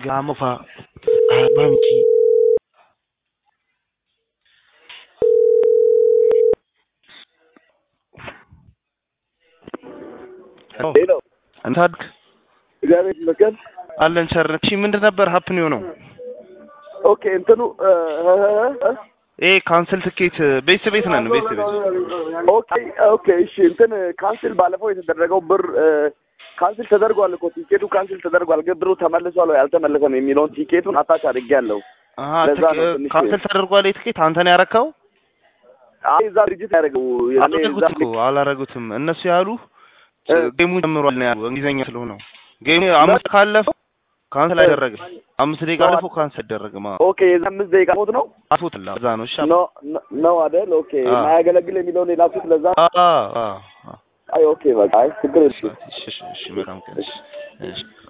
Gama fa a banki. ሄሎ እንታድግ እግዚአብሔር ይመስገን። አለን ቸርነት። እሺ ምንድን ነበር ሀፕን የሆነው? ኦኬ እንትኑ እ እ እ ይሄ ካንስል ትኬት ቤት ቤት ነን ቤት ቤት ኦኬ ኦኬ እሺ እንትን ካንስል ባለፈው የተደረገው ብር እ ካንስል ተደርጓል እኮ ቲኬቱ ካንስል ተደርጓል፣ ግን ብሩ ተመልሷል ወይ አልተመለሰም የሚለውን ቲኬቱን አታች አድርጌያለሁ። አሀ ለዛ ነው ትኬ- ትንሽ- ካንስል ተደርጓል። የትኬት አንተ ነው ያረከው? አይ እዛ ድርጅት ያደረገው እኔ እዛ አላረጉት እኮ አላረጉትም። እነሱ ያሉ እ ጌሙ ጀምሯል ነው ያሉ እንግሊዝኛ ስለሆነ ነው። ጌሙ አምስት ካለፈው ካንስል አይደረግም። አምስት ደቂቃ ነው አለፈው ካንስል አይደረግም። አዎ ኦኬ የዛ አምስት ደቂቃ ሞት ነው አፎት ላ እዛ ነው። እሺ ኖ ኖ- ነው አይደል? ኦኬ አዎ። ማያገለግል የሚለውን የላኩት ለዛ አ አ አ አይ ኦኬ በቃ አይ ችግር የለም። እሺ እሺ እሺ መልካም ቀን። እሺ እሺ